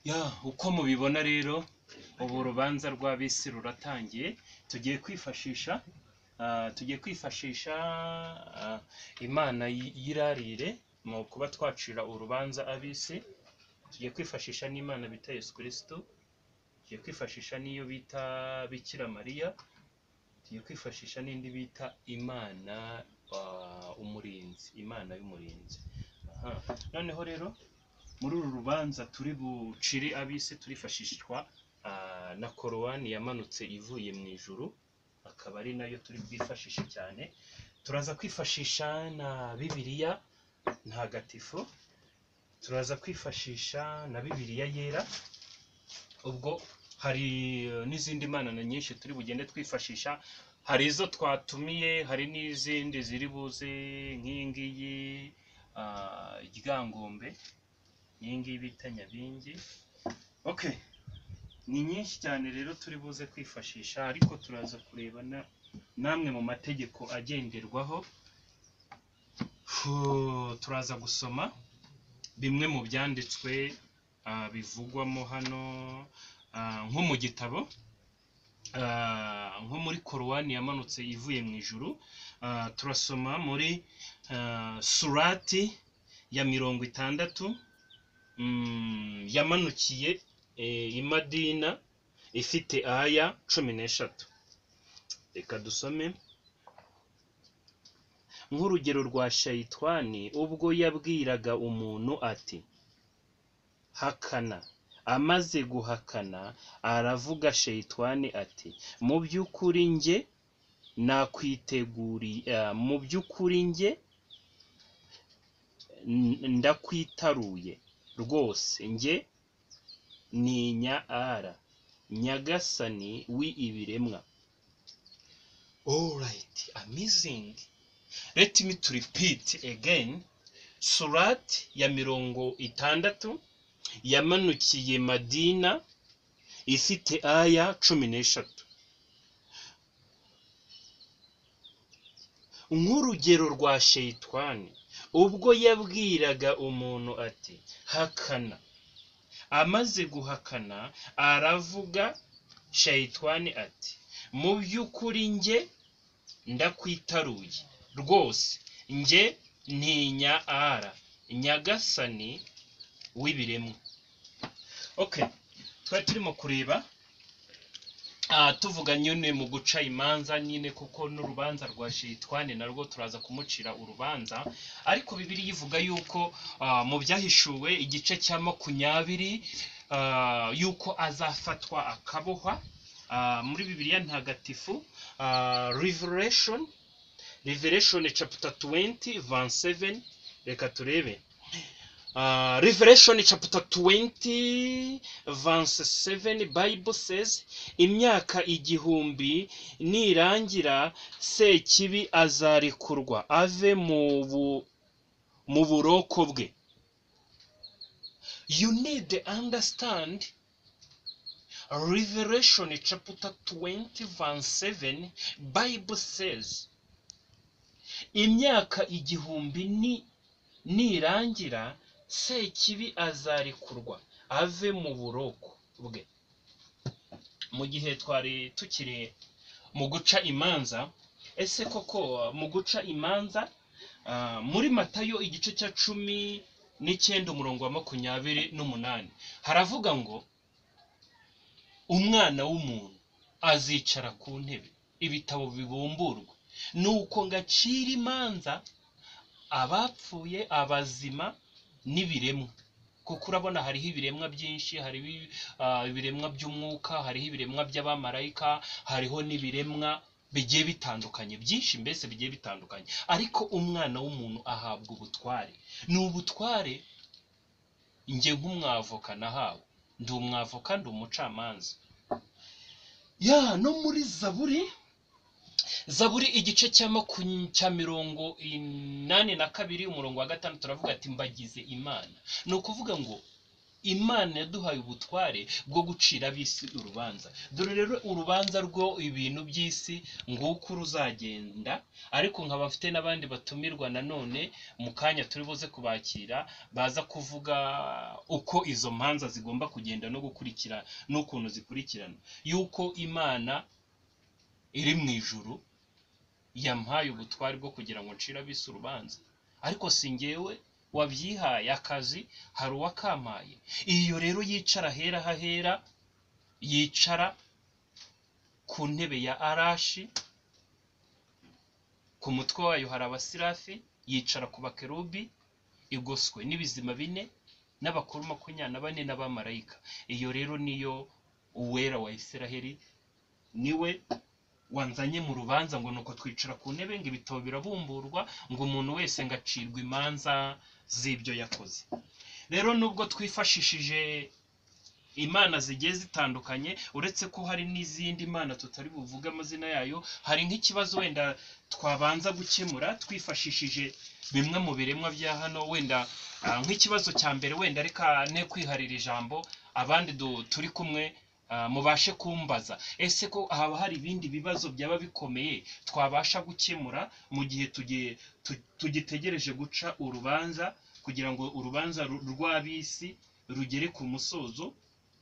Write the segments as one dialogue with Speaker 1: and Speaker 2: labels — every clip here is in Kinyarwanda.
Speaker 1: ya uko mubibona rero ubu urubanza rwa bisi ruratangiye tugiye kwifashisha ah, tugiye kwifashisha ah, imana y- y'irarire mu kuba twacira urubanza abisi tugiye kwifashisha n'imana bita yesu kirisitu tugiye kwifashisha n'iyo bita bikira mariya tugiye kwifashisha n'indi bita imana ah, umurinzi imana y'umurinzi Aha. noneho rero muri uru rubanza turi bucire abisi turifashishwa ah, na korowani yamanutse ivuye mu ijuru akaba ari nayo turi bwifashishe cyane turaza kwifashisha na bibiliya ntagatifu turaza kwifashisha na bibiliya yera ubwo hari eh, n'izindi mana na nyinshi turi bugende twifashisha hari izo twatumiye hari n'izindi ziri buze nk'iyi ngiyi ah, ryangombe iyi ngiyi bita nyabingi okay ni nyinshi cyane rero turi buze kwifashisha ariko turaza kureba na namwe mu mategeko agenderwaho Fuuu, turaza gusoma bimwe mu byanditswe ah, bivugwamo hano ah, nko mu gitabo ah, nko muri korowani yamanutse ivuye mu ijuru Ah, turasoma muri ah, surati ya mirongo itandatu mm, yamanukiye eh, i madina ifite aya cumi n'eshatu reka dusome nk'urugero rwa shayitwani ubwo yabwiraga umuntu ati hakana amaze guhakana aravuga shayitwani ati mu by'ukuri njye nakwiteguriye ah, mu by'ukuri njye n- ndakwitaruye rwose njye ntinya ara nyagasani w'ibiremwa alright amazing let me to repeat again surat ya mirongo itandatu yamanukiye madina ifite aya cumi n'eshatu nk'urugero rwa sheyitwani ubwo yabwiraga umuntu ati hakana amaze guhakana aravuga shayitwani ati mu by'ukuri njye ndakwitaruye rwose njye ntinya ara nyagasani w'ibiremwa okay twari turimo kureba Ah, tuvuga nyine mu guca imanza nyine kuko n'urubanza rwa shitwane narwo turaza kumucira urubanza ariko bibiri ivuga yuko ah, mu byahishuwe igice cya makumyabiri ah, yuko azafatwa akabohwa Ah, muri bibiliya ntagatifu ah, revelation revelation chapter 20 27 reka turebe Uh, Revelation chapter 20 verse 7 Bible says imyaka igihumbi nirangira sekibi azarikurwa ave mu bu, mu buroko bwe You need to understand Revelation chapter 20 verse 7 Bible says imyaka igihumbi ni nirangira sekibi azarikurwa ave mu buroko bwe mu gihe twari tukiri mu guca imanza ese koko mu guca imanza ah, muri matayo igice cya cumi n'icyenda umurongo wa makumyabiri n'umunani haravuga ngo umwana w'umuntu azicara ku ntebe ibitabo bibumburwa nuko ngacira imanza abapfuye abazima n'ibiremwa kuko urabona hariho ibiremwa byinshi hariho ibi- ah, ibiremwa by'umwuka hariho ibiremwa by'abamarayika hariho n'ibiremwa bigiye bitandukanye byinshi mbese bigiye bitandukanye ariko umwana w'umuntu ahabwa ubutware ni ubutware njye nk'umwavoka nahawe ndi umwavoka ndi umucamanza ya no muri zaburi zaburi igice cya makumyabiri cya mirongo inani na kabiri umurongo wa gatanu turavuga ati mbagize imana ni ukuvuga ngo imana yaduhaye ubutware bwo gucira ab'isi urubanza dore rero urubanza rwo ibintu by'isi nguko ruzagenda ariko nkaba mfite n'abandi batumirwa nanone mu kanya turi buze kubakira baza kuvuga uko izo manza zigomba kugenda no gukurikira n'ukuntu zikurikirana yuko imana iri mu ijuru yampaye ubutware bwo kugira ngo ncire ab'isi urubanza ariko si ngewe wabyihaye akazi hari uwakampaye iyo rero yicara hera hahera yicara ku ntebe ya arashi ku mutwe wayo hari abasirafi yicara ku bakerubi igoswe n'ibizima bine n'abakuru makumyabiri na bane n'abamarayika iyo rero niyo uwera wa israheli niwe wanzanye mu rubanza ngo nuko twicara ku ntebe ngo ibitabo birabumburwa ngo umuntu wese ngo acirwe imanza z'ibyo yakoze rero nubwo twifashishije imana zigiye zitandukanye uretse ko hari n'izindi mana tutari buvuge amazina yayo hari nk'ikibazo wenda twabanza gukemura twifashishije bimwe mu biremwa bya hano wenda ah, nk'ikibazo cya mbere wenda reka ne kwiharira ijambo abandi du- turi kumwe ah, mubashe kumbaza ese ko haba hari ibindi bibazo byaba bikomeye twabasha gukemura mu gihe tugiye- tu- tugitegereje guca urubanza kugira ngo urubanza ru- rw'ab'isi rugere ku musozo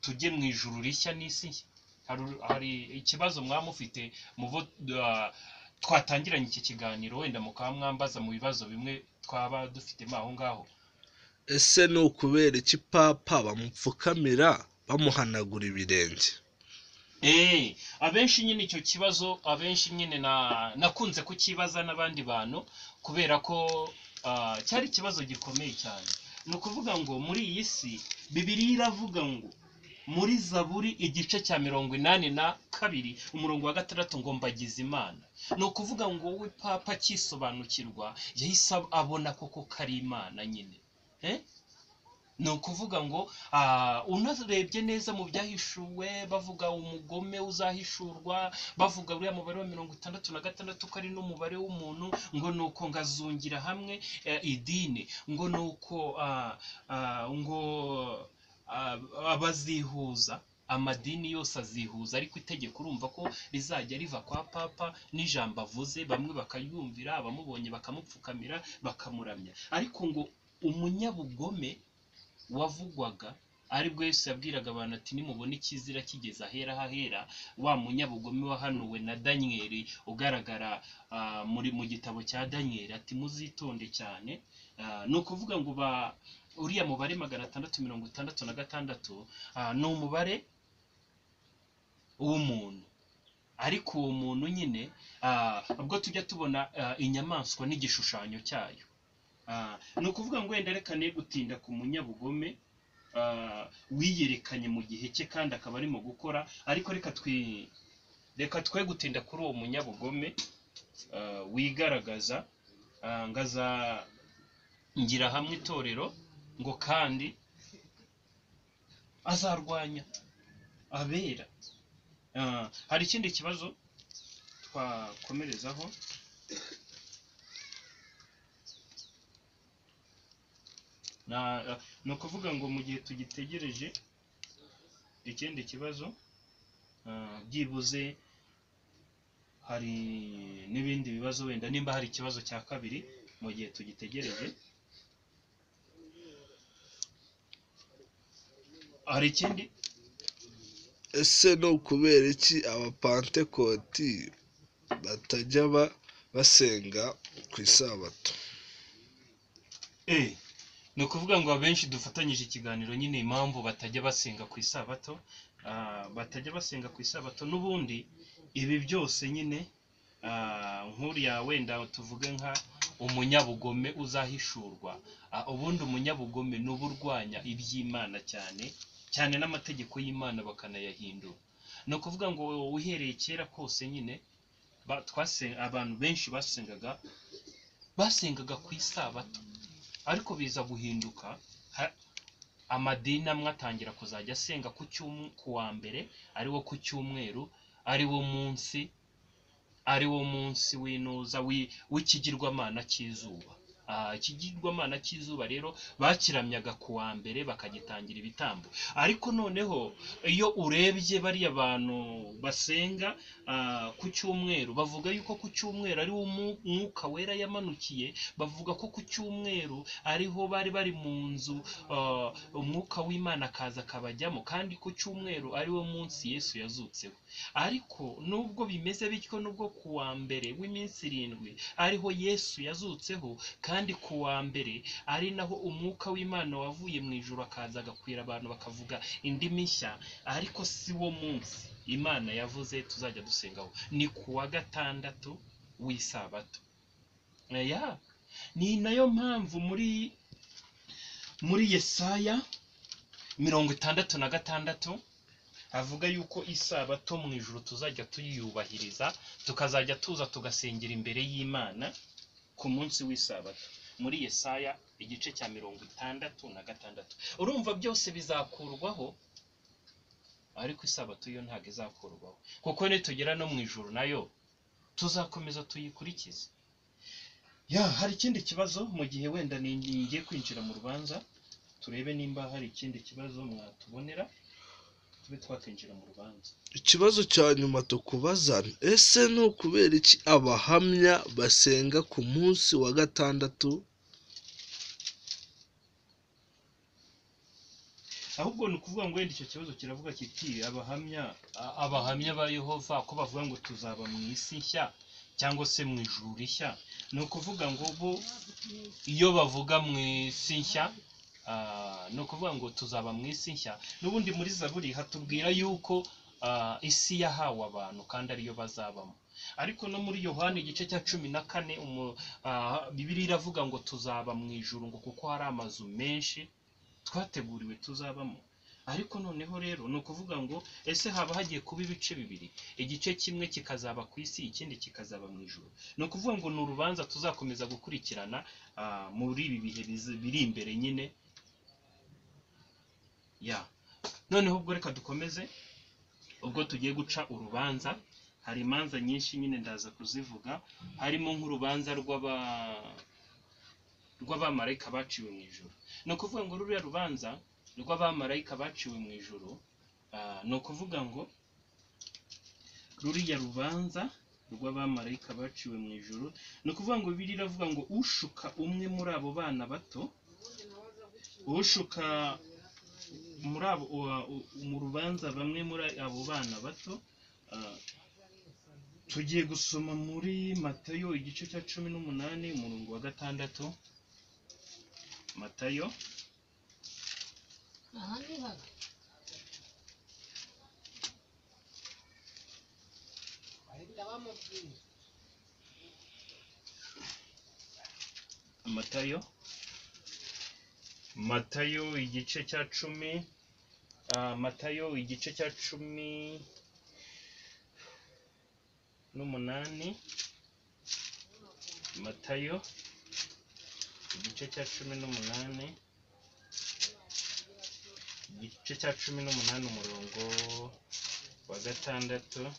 Speaker 1: tujye mu ijuru rishya n'isi nshya Hari- hari ikibazo mwaba mufite muvo ah, twatangiranye iki kiganiro wenda mukaba mwambaza mu bibazo bimwe twaba dufitemo aho ngaho
Speaker 2: ese ni ukubera iki papa bamupfukamira bamuhanagura ibirenge
Speaker 1: Eh, abenshi nyine icyo kibazo abenshi nyine na nakunze kukibaza n'abandi bantu kubera ko ah, cyari ikibazo gikomeye cyane ni ukuvuga ngo muri iyi si bibiriya iravuga ngo muri zaburi igice cya mirongo inani na kabiri umurongo wa gatandatu ngo mbagize imana ni ukuvuga ngo we papa akisobanukirwa yahise abona koko kari imana nyine eh? ni ukuvuga ngo ah, unarebye neza mu byahishuwe bavuga umugome uzahishurwa bavuga uriya mubare wa mirongo itandatu na gatandatu ko ari n'umubare w'umuntu ngo ni uko ngazungira hamwe eh, idini ngo ni uko ah, ah, ngo ah, abazihuza amadini yose azihuza ariko itegeko urumva ko rizajya riva kwa papa n'ijambo avuze bamwe bakaryumvira abamubonye bakamupfukamira bakamuramya ariko ngo umunyabugome wavugwaga aribwo Yesu yabwiraga abantu ati nimubona ikizira kigeze ahera hahera wa munyabugome wahanuwe na daniyeli ugaragara ah, muri mu gitabo cya daniyeli ati muzitonde cyane Ah, ni ukuvuga ngo ba uriya mubare magana atandatu mirongo itandatu na gatandatu ah, ni umubare w'umuntu ariko uwo muntu nyine ah, ubwo tujya tubona ah, inyamaswa n'igishushanyo cyayo Ah, ni ukuvuga ngo wenda reka ne gutinda ku munyabugome ah, wiyerekanye mu gihe cye kandi akaba arimo gukora ariko reka twi reka twe gutinda kuri uwo munyabugome ah, wigaragaza ah, ngaza ngira hamwe itorero ngo kandi azarwanya abera Ah, hari ikindi kibazo twakomerezaho Na- ni ukuvuga ngo mu gihe tugitegereje ikindi kibazo ah, byibuze hari n'ibindi bibazo wenda nimba hari ikibazo cya kabiri mu gihe tugitegereje hari ikindi
Speaker 2: ese ni ukubera iki abapantekoti batajya ba- basenga ku isabato
Speaker 1: Eh, ni ukuvuga ngo abenshi dufatanyije ikiganiro nyine impamvu batajya basenga ku isabato ah, batajya basenga ku isabato n'ubundi ibi byose nyine ah, nk'uriya wenda tuvuge nka umunyabugome uzahishurwa Ah, ubundi umunyabugome ni uba urwanya iby'imana cyane cyane n'amategeko y'imana bakanayahindura ni ukuvuga ngo uhereye kera kose nyine ba- twase- abantu benshi basengaga basengaga ku isabato ariko biza guhinduka ha- amadini amwe atangira kuzajya asenga ku cyumwe ku wa mbere ari wo ku cyumweru ari wo munsi ari wo munsi w'inuza wi- w'ikigirwamana cy'izuba Ah, ikigirwamana cy'izuba rero bakiramyaga ku wa mbere bakagitangira ibitambo ariko noneho iyo urebye bariya bantu basenga ah, ku cyumweru bavuga yuko ku cyumweru ariwo mu- umwuka wera yamanukiye bavuga ko ku cyumweru ariho bari bari mu nzu ah, umwuka w'imana akaza akabajyamo kandi ku cyumweru ariwo munsi yesu yazutseho ariko nubwo bimeze bityo nubwo ku wa mbere w'iminsi irindwi ariho yesu yazutseho kandi ku wa mbere ari naho umwuka w'imana wavuye mu ijoro akaza agakwira abantu bakavuga indimi nshya ariko si wo munsi imana yavuze tuzajya dusengaho ni ku wa gatandatu w'isabato ya ni nayo mpamvu muri muri yesaya mirongo itandatu na gatandatu avuga yuko isabato mu ijoro tuzajya tuyiyubahiriza tukazajya tuza tugasengera imbere y'imana ku munsi w'isabato muri yesaya igice cya mirongo itandatu na gatandatu urumva byose bizakurwaho ariko isabato yo ntabwo izakurwaho kuko nitugera no mu ijoro nayo tuzakomeza tuyikurikize ya hari ikindi kibazo mu gihe wenda ni- ngiye kwinjira mu rubanza turebe nimba hari ikindi kibazo mwatubonera tube twakwinjira mu rubanza
Speaker 2: ikibazo cya nyuma tukubaza ni, ese ni ukubera iki abahamya basenga ku munsi wa gatandatu
Speaker 1: ahubwo ni ukuvuga ngo wenda icyo kibazo kiravuga kiti abahamya a- abahamya ba yehova ko bavuga ngo tuzaba mu isi nshya cyangwa se mu ijuru rishya ni ukuvuga ngo bo iyo bavuga mu isi nshya ah, ni ukuvuga ngo tuzaba mu isi nshya n'ubundi muri zaburi hatubwira yuko ah, isi yahawe abantu kandi ariyo bazabamo ariko no muri yohani igice cya cumi na kane umu- ah, bibiri iravuga ngo tuzaba mu ijuru ngo kuko hari amazu menshi twateguriwe tuzabamo ariko noneho rero ni ukuvuga ngo ese haba hagiye kuba ibice bibiri igice kimwe kikazaba ku isi ikindi kikazaba mu ijoro ni ukuvuga ngo ni urubanza tuzakomeza gukurikirana ah, muri ibi bihe bizi- biri imbere nyine ya noneho ubwo reka dukomeze ubwo tugiye guca urubanza hari imanza nyinshi nyine ndaza kuzivuga harimo nk'urubanza rw'aba rw'abamarayika baciwe mu ijoro ni ukuvuga ngo ruriya rubanza rw'abamarayika baciwe mu ijoro ah, ni ukuvuga ngo ruriya rubanza rw'abamarayika baciwe mu ijoro ni ukuvuga ngo bibiri iravuga ngo ushuka umwe muri abo bana bato ushuka muri abo uwa- u- mu rubanza bamwe muri abo bana bato ah, tugiye gusoma muri matayo igice cya cumi n'umunani umurongo wa gatandatu matayo matayo matayo igice cya cumi ah, matayo igice cya cumi n'umunani matayo igice cya cumi n'umunani igice cya cumi n'umunani umurongo wa gatandatu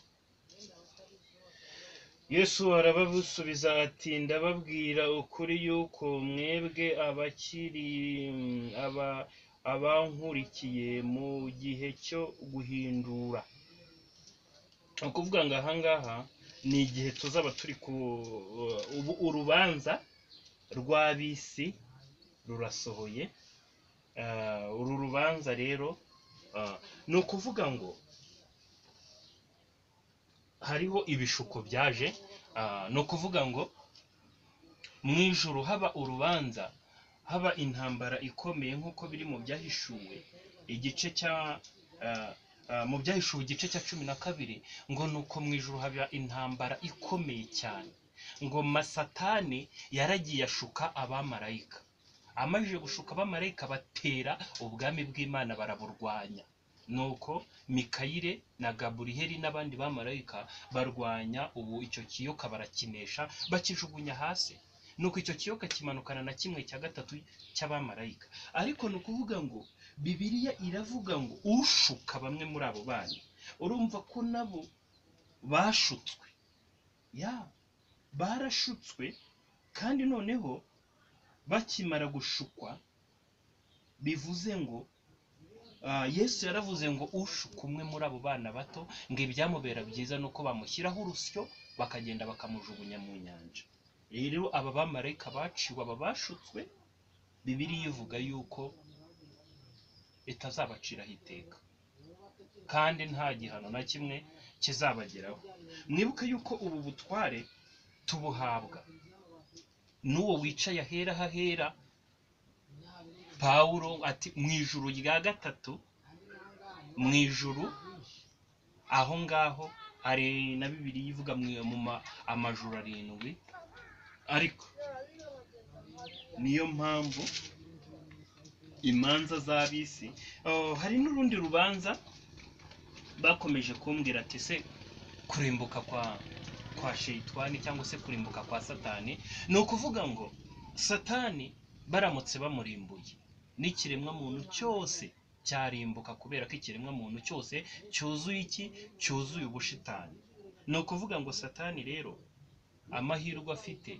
Speaker 1: yesu arababusubiza ati ndababwira ukuri yuko mwebwe abakiri aba abankurikiye mu gihe cyo guhindura ni ukuvuga ngo ahangaha ni igihe tuzaba turi ku ubu urubanza rw'ab'isi rurasohoye Ah, uru rubanza rero ah, ni ukuvuga ngo hariho ibishuko byaje ah, ni ukuvuga ngo mu ijoro haba urubanza haba intambara ikomeye nk'uko biri mu byahishuwe igice cya ah, ah, mu byahishuwe igice cya cumi na kabiri ngo ni uko mu ijoro haba intambara ikomeye cyane ngo masatani yaragiye ashuka abamarayika amajije gushuka abamarayika batera ubwami bw'imana baraburwanya nuko mikayire na gaburiheri n'abandi bamarayika barwanya ubu icyo kiyoka barakinesha bakijugunya hasi nuko icyo kiyoka kimanukana na kimwe cya gatatu cy'abamarayika ariko ni ukuvuga ngo bibiliya iravuga ngo ushuka bamwe muri abo bana urumva ko nabo bashutswe ya barashutswe kandi noneho bakimara gushukwa bivuze ngo ah, yesu yaravuze ngo ushuka umwe muri abo bana bato ngo ibyamubera byiza ni uko bamushyiraho urusyo bakagenda bakamujugunya mu nyanja rero aba bamarayika baciwe aba bashutswe bibiliya ivuga yuko itazabaciraho iteka kandi nta gihano na kimwe kizabageraho mwibuke yuko ubu butware tubuhabwa n'uwo wicaye ahera hahera pawulo ati mu ijuru rya gatatu mu ijuru aho ngaho hari na bibiri ivuga mu- mu ma- amajoro arindwi ariko niyo mpamvu imanza z'ab'isi Oh, hari n'urundi rubanza bakomeje kumbwira ati se kurimbuka kwa kwa sheyitwani cyangwa se kurimbuka kwa satani ni ukuvuga ngo satani baramutse bamurimbuye n'ikiremwamuntu cyose cyarimbuka kubera ko ikiremwamuntu cyose cyuzuye iki cyuzuye ubushitani ni ukuvuga ngo satani rero amahirwe afite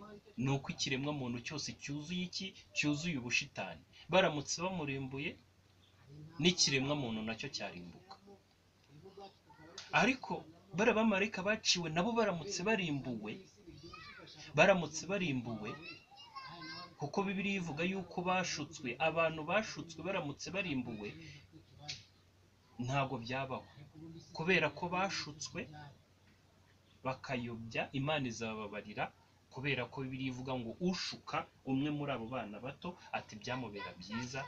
Speaker 1: ni uko ikiremwamuntu cyose cyuzuye iki cyuzuye ubushitani baramutse bamurimbuye n'ikiremwamuntu nacyo cyarimbuka ariko bariya bamarayika baciwe nabo baramutse barimbuwe baramutse barimbuwe kuko bibiliya ivuga yuko bashutswe abantu bashutswe baramutse barimbuwe ntabwo byabaho kubera ko bashutswe bakayobya imana izababarira kubera ko bibiliya ivuga ngo ushuka umwe muri abo bana bato ati byamubera byiza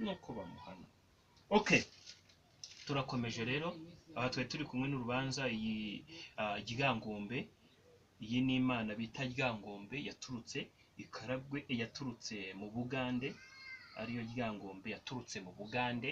Speaker 1: nuko bamuhana okay turakomeje rero aha twari turi kumwe n'urubanza iyi ah, ryangombe iyi ni imana bita ryangombe yaturutse ikaragwe yaturutse mu bugande ariyo ryangombe yaturutse mu bugande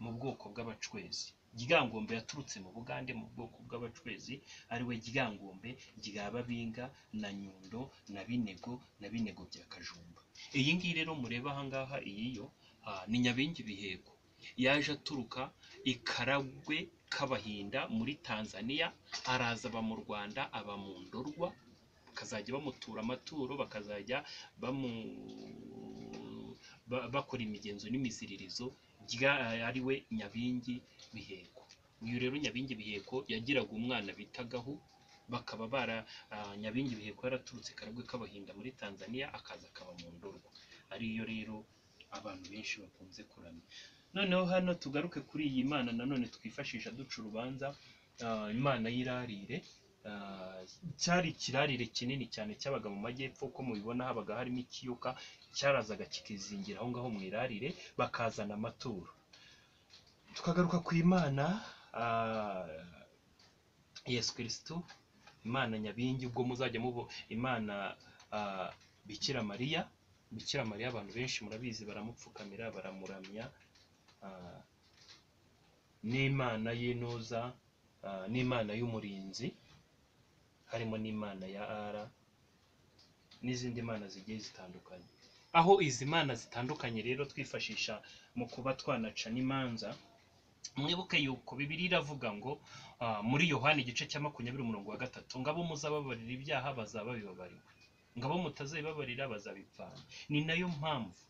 Speaker 1: mu bwoko bw'abacwezi ryangombe yaturutse mu bugande mu bwoko bw'abacwezi ariwe ryangombe rya babinga na nyundo na binego na binego bya kajumba iyi ngiyi rero mureba ahangaha iyiyo ah, ni nyabingi biheko yaje aturuka ikaragwe k'abahinda muri tanzania araza aba mu rwanda aba mu ndorwa bakazajya bamutura amaturo bakazajya bamu ba- bakora imigenzo n'imiziririzo rya ariwe nyabingi biheko uyu rero nyabingi biheko yagiraga umwana bitagaho bakaba bara ah, nyabingi biheko yaraturutse karagwe k'abahinda muri tanzania akaza akaba mu ndorwa ariyo rero abantu benshi bakunze kuramya noneho hano tugaruke kuri iyi mana nanone twifashisha duca urubanza ah, imana y'irarire ah, cyari ikirarire kinini cyane cyabaga mu majyepfo uko mubibona habaga harimo ikiyoka cyarazaga kikizingira aho ngaho mu irarire bakazana amaturo tukagaruka ku imana ah, yesu kirisitu imana nyabingi ubwo muzajya mubo imana ah, bikira mariya bikira mariya abantu benshi murabizi baramupfukamira baramuramya ah, n'imana y'intuza ah, n'imana y'umurinzi harimo n'imana ya ara n'izindi mana zigiye zitandukanye aho izi mana zitandukanye rero twifashisha mu kuba twanaca n'imanza mwibuke yuko bibiliya iravuga ngo ah, muri yohani igice cya makumyabiri umurongo wa gatatu ngo abo muzababarira ibyaha bazaba bibabariwe ngo abo mutazabibabarira bazabipfana ni nayo mpamvu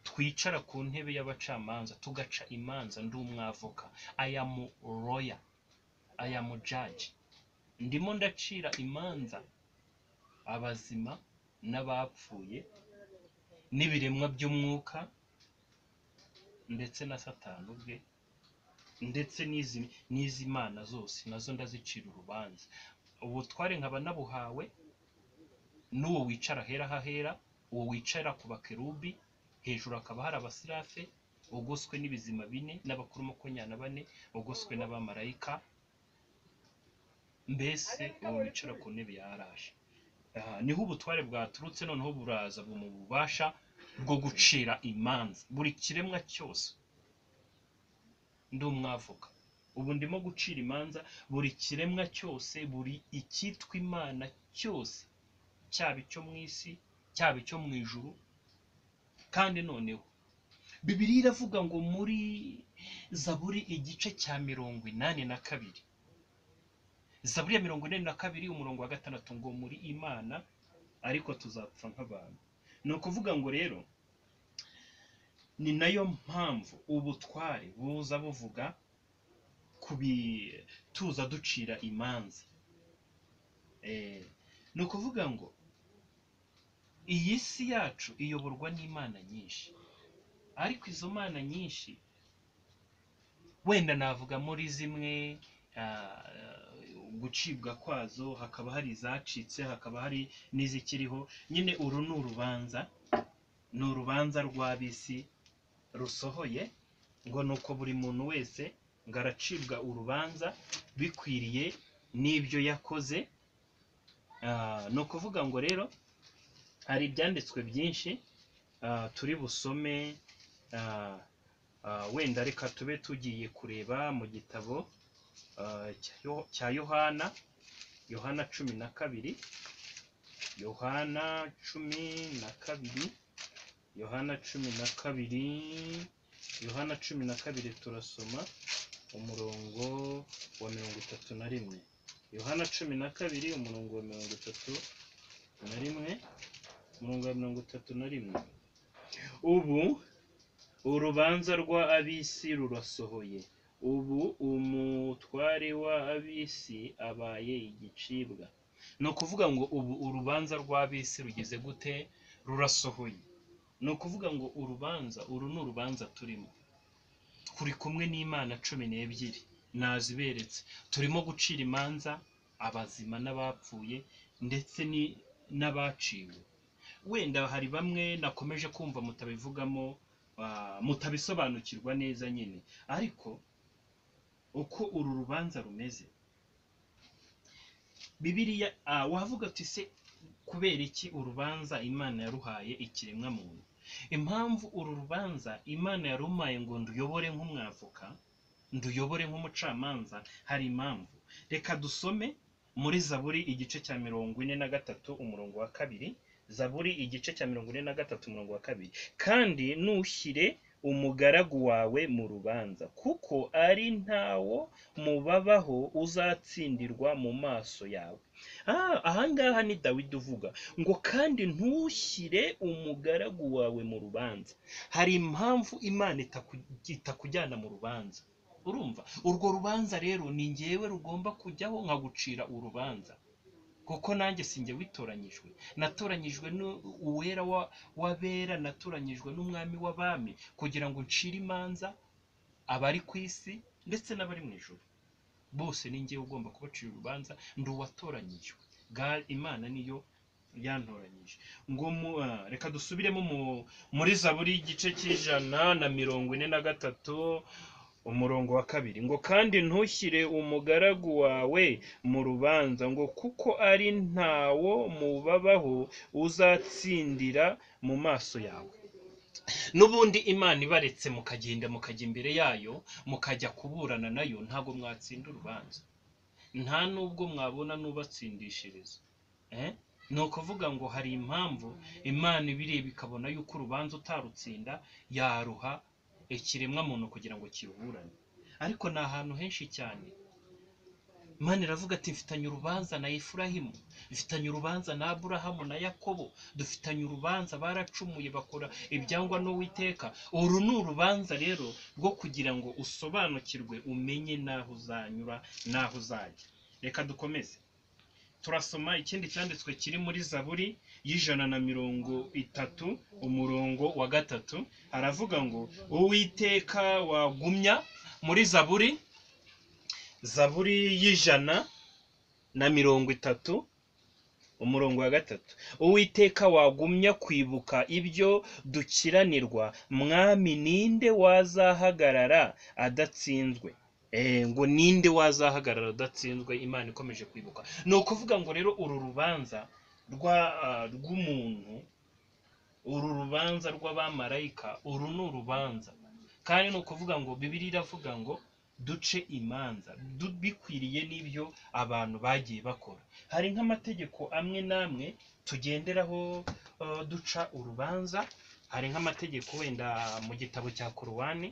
Speaker 1: twicara ku ntebe y'abacamanza tugaca imanza ndi umwavoka ayamu roya ayamu jaji ndimo ndacira imanza abazima n'abapfuye n'ibiremwa by'umwuka ndetse na satani ubwe ndetse n'izi n'izi mana zose nazo ndazicira urubanza ubutware nkaba nabuhawe n'uwo wicara ahera hahera uwo wicara ku bakerubi hejuru hakaba hari abasirafe ugoswe n'ibizima bine n'abakuru makumyabiri na bane ugoswe n'abamarayika mbese uwo wicara ku ntebe yaraje aha niho ubutware bwaturutse noneho buraza mu bubasha bwo gucira imanza buri kiremwa cyose ndi umwavuga ubu ndimo gucira imanza buri kiremwa cyose buri icyitwa imana cyose cyaba icyo mu isi cyaba icyo mu ijuru kandi noneho bibiliya iravuga ngo muri zaburi igice cya mirongo inani na kabiri zaburi ya mirongo inani na kabiri umurongo wa gatandatu ngo muri imana ariko tuzapfa nk'abantu ni ukuvuga ngo rero ni nayo mpamvu ubutware buza buvuga ku bi- tuza ducira imanza Eh, ni ukuvuga ngo iyi si yacu iyoborwa n'imana nyinshi ariko izo mana nyinshi wenda navuga muri zimwe ah, gucibwa kwazo hakaba hari izacitse hakaba hari n'izikiriho nyine uru ni urubanza ni urubanza rw'ab'isi rusohoye ngo ni uko buri muntu wese ngo aracibwa urubanza bikwiriye n'ibyo yakoze Ah, ni ukuvuga ngo rero hari ibyanditswe byinshi ah, turi busome ah, ah, wenda reka tube tugiye kureba mu gitabo ah, cya Yo- cya yohana yohana cumi na kabiri yohana cumi na kabiri yohana cumi na kabiri yohana cumi na kabiri turasoma umurongo wa mirongo itatu na rimwe yohana cumi na kabiri umurongo wa mirongo itatu na rimwe umurongo wa mirongo itatu na rimwe ubu urubanza rwa ab'isi rurasohoye ubu umutware wa ab'isi abaye igicibwa ni ukuvuga ngo ubu urubanza rw'ab'isi rugeze gute rurasohoye ni ukuvuga ngo urubanza uru ni urubanza turimo turi kumwe n'imana cumi n'ebyiri naziberetse turimo gucira imanza abazima n'abapfuye ndetse ni- n'abaciwe wenda hari bamwe nakomeje kumva mutabivugamo ah, mutabisobanukirwa neza nyine ariko uko uru rubanza rumeze bibiriya ah, wavuga uti se kubera iki urubanza imana yaruhaye ikiremwa muntu impamvu uru rubanza imana yarumaye ngo nduyobore nk'umwavoka nduyobore nk'umucamanza hari impamvu reka dusome muri zaburi igice cya mirongo ine na gatatu umurongo wa kabiri zaburi igice cya mirongo ine na gatatu umurongo wa kabiri kandi nushyire umugaragu wawe mu rubanza kuko ari ntawo mubabaho uzatsindirwa mu maso yawe Ah, ahangaha ni dawidi uvuga ngo kandi ntushyire umugaragu wawe mu rubanza hari impamvu imana itaku- itakujyana mu rubanza urumva urwo rubanza rero ni ngewe rugomba kujyaho nkagucira urubanza kuko nanjye sinjye witoranyijwe natoranyijwe n'u- uwera wa- w'abera natoranyijwe n'umwami w'abami kugira ngo ncire imanza abari ku isi ndetse n'abari mu ijoro bose ni ngewe ugomba kubacira urubanza ndi uwatoranyijwe Ga- imana niyo yantoranyije ngo mu- ah, reka dusubiremo mu- muri zaburi y'igice cy'ijana na mirongo ine na gatatu umurongo wa kabiri ngo kandi ntushyire umugaragu wawe mu rubanza ngo kuko ari ntawo mubabaho uzatsindira mu maso yawe n'ubundi imana ibaretse mukagenda mukajya imbere yayo mukajya kuburana nayo ntabwo mwatsinda urubanza nta n'ubwo mwabona n'ubatsindishiriza Eh? ni ukuvuga ngo hari impamvu imana ibireba ikabona yuko urubanza utarutsinda yaruha ikiremwa muntu kugira ngo kiburane ariko ni ahantu henshi cyane imana iravuga ati mfitanye urubanza na efurahimu dufitanye urubanza na aburahamu na yakobo dufitanye urubanza baracumuye bakora ibyangwa n'uwiteka uru ni urubanza rero rwo kugira ngo usobanukirwe umenye n'aho uzanyura n'aho uzajya reka dukomeze turasoma ikindi cyanditswe kiri muri zaburi y'ijana na mirongo itatu umurongo wa gatatu haravuga ngo uwiteka wagumya muri zaburi zaburi y'ijana na mirongo itatu umurongo wa gatatu uwiteka wagumya kwibuka ibyo dukiranirwa mwami ninde wazahagarara adatsinzwe Eh, ngo ninde wazahagarara adatsinzwe imana ikomeje kwibuka ni ukuvuga ngo rero uru rubanza rwa ah, rw'umuntu uru rubanza rw'abamarayika uru ni urubanza kandi ni ukuvuga ngo bibiri iravuga ngo duce imanza du- bikwiriye n'ibyo abantu bagiye bakora hari nk'amategeko amwe n'amwe tugenderaho eh, duca urubanza hari nk'amategeko wenda mu gitabo cya korowani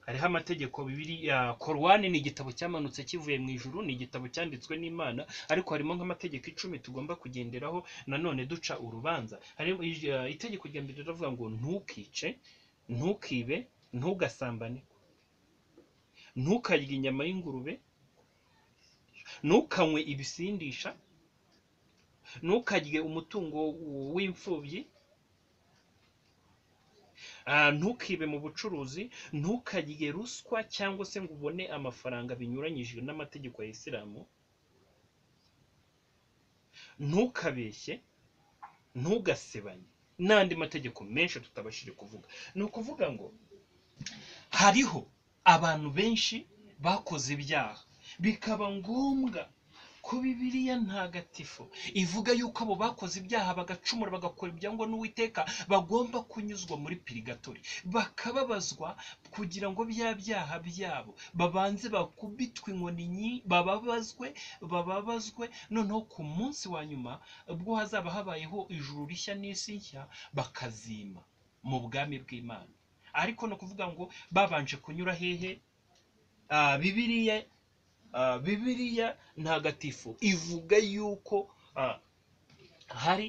Speaker 1: hariho amategeko bibiliya korowani ni igitabo cyamanutse kivuye mu ijuru ni igitabo cyanditswe n'imana ariko harimo nk'amategeko icumi tugomba kugenderaho nanone duca urubanza harimo ij- ah, itegeko rya mbere riravuga ngo ntukice ntukibe ntugasambane ntukarye inyama y'ingurube ntukanywe ibisindisha ntukarye umutungo w'imfubyi Ah, ntukibe mu bucuruzi ntukarye ruswa cyangwa se ngo ubone amafaranga binyuranyije n'amategeko ya isilamu ntukabeshye ntugasebanye n'andi mategeko menshi tutabashije kuvuga ni ukuvuga ngo hariho abantu benshi bakoze ibyaha bikaba ngombwa ko bibiliya ntagatifu ivuga yuko abo bakoze ibyaha bagacumura bagakora ibyangwa n'uwiteka bagomba kunyuzwa muri pirigatori bakababazwa kugira ngo bya byaha byabo babanze bakubitwe inkoni nyi- bababazwe bababazwe noneho ku munsi wa nyuma ubwo hazaba habayeho ijuru rishya n'isi nshya bakazima mu bwami bw'imana ariko ni ukuvuga ngo babanje kunyura hehe Ah, bibiliya Ah, bibiliya ntagatifu ivuga yuko ah, hari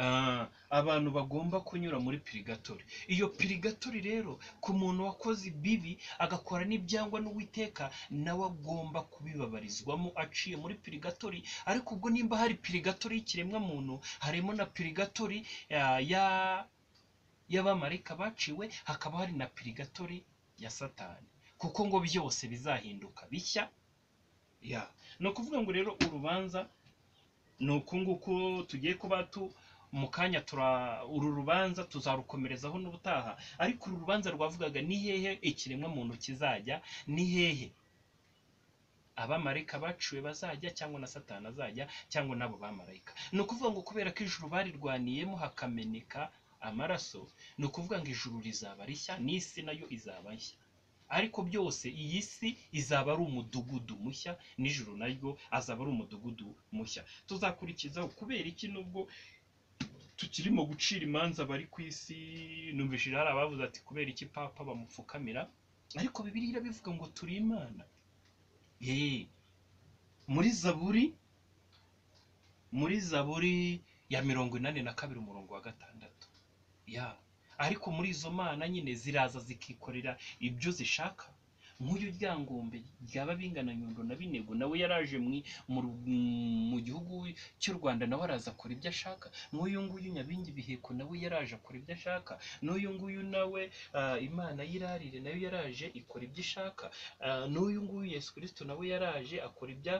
Speaker 1: ah, abantu bagomba kunyura muri pirigatori iyo pirigatori rero ku muntu wakoze ibibi agakora n'ibyangwa n'uwiteka nawe agomba kubibabarizwamo aciye muri pirigatori ariko ubwo nimba hari pirigatori y'ikiremwa muntu harimo na pirigatori ah, ya y'abamarayika baciwe hakaba hari na pirigatori ya satani kuko ngo byose bizahinduka bishya ya ni ukuvuga ngo rero urubanza ni uku nguku tugiye kuba tu mu kanya tura uru rubanza tuzarukomerezaho n'ubutaha ariko uru rubanza rwavugaga ni hehe ikiremwa muntu kizajya ni hehe abamarayika baciwe bazajya cyangwa na satani azajya cyangwa n'abo bamarayika ni ukuvuga ngo kubera ko ijuru barirwaniyemo hakameneka amaraso ni ukuvuga ngo ijuru rizaba rishya n'isi nayo izaba nshya ariko byose iyi si izaba ari umudugudu mushya n'ijuru naryo azaba ari umudugudu mushya tuzakurikizaho kubera iki nubwo tukirimo gucira imanza bari ku isi numvishije hari abavuze ati kubera iki papa bamupfukamira ariko bibiliya irabivuga ngo turi imana Yee. muri zaburi muri zaburi ya mirongo inani na kabiri umurongo wa gatandatu ya ariko muri izo mana nyine ziraza zikikorera ibyo zishaka nk'uyu ryangombe ryaba bingana nyundo na binego nawe yaraje mwi- mu ru- mu gihugu cy'u rwanda nawe araza akora ibyo ashaka nk'uyu nguyu nyabingi biheko nawe yaraje akora ibyo ashaka n'uyu nguyu nawe ah, imana y'irarire nayo yaraje ikora ibyo ishaka Ah, n'uyu nguyu yesu kirisito nawe yaraje akora ibya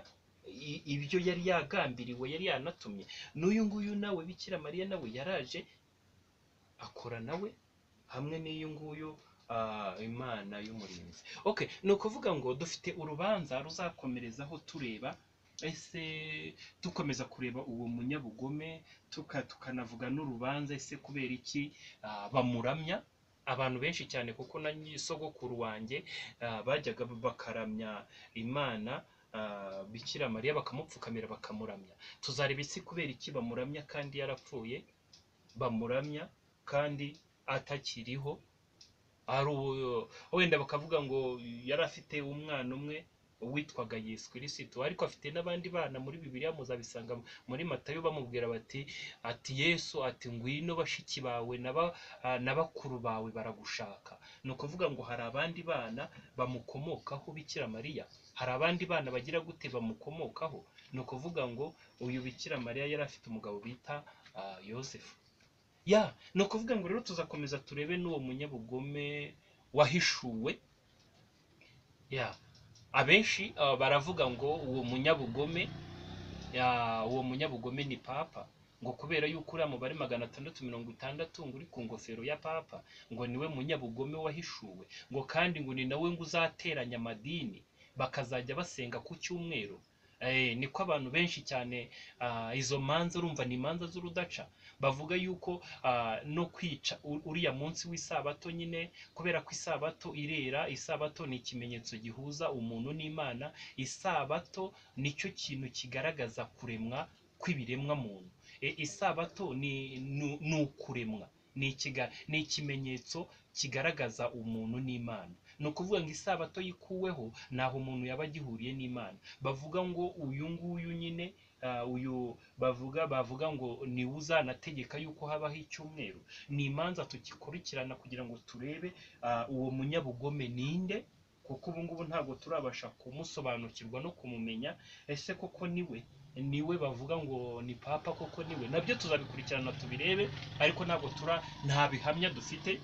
Speaker 1: i- ibyo yari yagambiriwe yari yanatumye n'uyu nguyu nawe bikira mariya nawe yaraje akora nawe hamwe n'iyo nguyu ah, imana y'umurinzi okay ni ukuvuga ngo dufite urubanza ruzakomerezaho tureba ese dukomeza kureba uwo munyabugome tuka- tukanavuga n'urubanza ese kubera iki ah, bamuramya abantu benshi cyane kuko na nyisogokuru wanjye ah, bajyaga bakaramya imana ah, bikira mariya bakamupfukamira bakamuramya tuzareba isi kubera iki bamuramya kandi yarapfuye bamuramya kandi atakiriho ari uwo- wenda bakavuga ngo yari afite umwana umwe witwaga yesu kirisito ariko afite n'abandi bana muri bibiliya muzabisanga muri matayo bamubwira bati ati yesu ati ngwino bashiki bawe na ba- ah, na bakuru bawe baragushaka ni ukuvuga ngo hari abandi bana bamukomokaho bikira mariya hari abandi bana bagira gute bamukomokaho ni ukuvuga ngo uyu bikira mariya yari afite umugabo bita ah, yosefu ya ni ukuvuga ngo rero tuzakomeza turebe n'uwo munyabugome wahishuwe ya abenshi ah, baravuga ngo uwo munyabugome ya, uwo munyabugome ni papa ngo kubera yuko uriya mubare magana atandatu mirongo itandatu ngo uri ku ngofero ya papa ngo niwe munyabugome wahishuwe ngo kandi ngo ni nawe ngo uzateranya amadini bakazajya basenga ku cyumweru Eh, niko abantu benshi cyane ah, izo manza urumva ni imanza z'urudaca bavuga yuko ah, no kwica u- uriya munsi w'isabato nyine kubera ko isabato irera isabato ni ikimenyetso gihuza umuntu n'imana isabato nicyo kintu kigaragaza kuremwa kw'ibiremwa muntu isabato ni ni ni ukuremwa ni ikiga- ni ikimenyetso kigaragaza umuntu n'imana ni ukuvuga ngo isabato yikuweho ntaho umuntu yaba agihuriye n'imana bavuga ngo uyu nguyu nyine ah, uyu bavuga bavuga ngo niwe uzanategeka yuko habaho icyumweru ni imanza tugikurikirana kugira ngo turebe ah, uwo munyabugome ninde kuko ubu ngubu ntabwo turabasha kumusobanukirwa no kumumenya ese koko niwe niwe bavuga ngo ni papa koko niwe nabyo tuzabikurikirana tubirebe ariko ntabwo tura nta bihamya dufite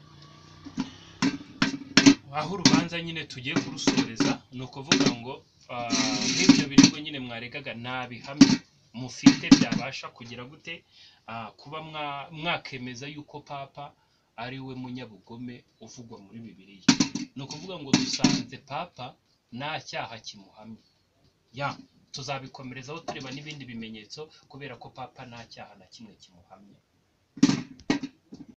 Speaker 1: aho urubanza nyine tugiye kurusoreza ni ukuvuga ngo ah, nk'ibyo birego nyine mwaregaga nta bihamya mufite byabasha kugira gute ah, kuba mwa- mwakemeza yuko papa ari we munyabugome uvugwa muri bibiliya ni ukuvuga ngo dusanze papa nta cyaha kimuhamye ya tuzabikomerezaho tureba n'ibindi bimenyetso kubera ko papa nta cyaha na kimwe kimuhamye